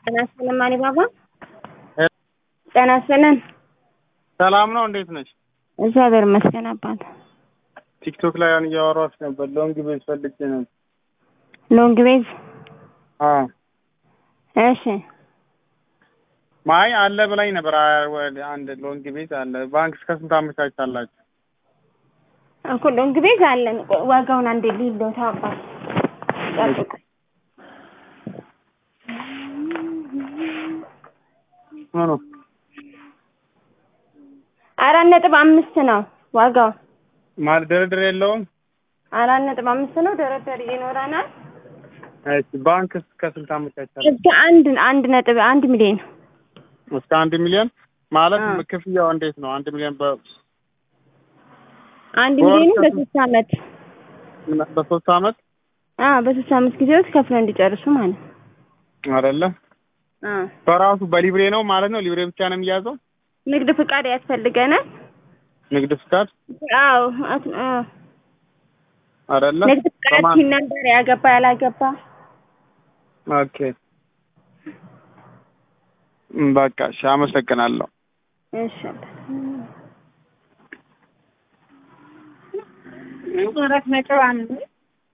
ጤና ይስጥልን ማኒ ባባ። ጤና ይስጥልን። ሰላም ነው። እንዴት ነች? እግዚአብሔር ይመስገን አባት። ቲክቶክ ላይ ያን እያወራች ነበር። ሎንግ ቤዝ ፈልጌ ነበር። ሎንግ ቤዝ አዎ እሺ ማይ አለ ብላኝ ነበር። አ- ወደ አንድ ሎንግ ቤዝ አለ። ባንክ እስከ ስንት አመቻቻላችሁ? እኮ ሎንግ ቤዝ አለን። ቆይ ዋጋውን አንዴ ሊሎታ አባት ጠብቁ። ምኑ አራት ነጥብ አምስት ነው ዋጋው። ማለት ድርድር የለውም? አራት ነጥብ አምስት ነው። ደረደር ይኖረናል። እሺ ባንክ እስከ ስንት አመቻቻላችሁ? እስከ አንድ አንድ ነጥብ አንድ ሚሊዮን እስከ አንድ ሚሊዮን ማለት አዎ። ክፍያው እንዴት ነው? አንድ ሚሊዮን በ አንድ በወር ሚሊዮን ከስንት? በሶስት አመት በሶስት አመት አ በሶስት አመት ጊዜ ውስጥ ከፍለው እንዲጨርሱ ማለት ነው። አይደለም? አ በራሱ በሊብሬ ነው ማለት ነው። ሊብሬ ብቻ ነው የሚያዘው? ንግድ ፍቃድ ያስፈልገናል። ንግድ ፍቃድ አዎ አት- አ አይደለም? ንግድ ፍቃድ በማን? ሲነበር ያገባ ያላገባ ኦኬ እም፣ በቃ እሺ፣ አመሰግናለሁ። እሺ አራት ነጥብ አምስት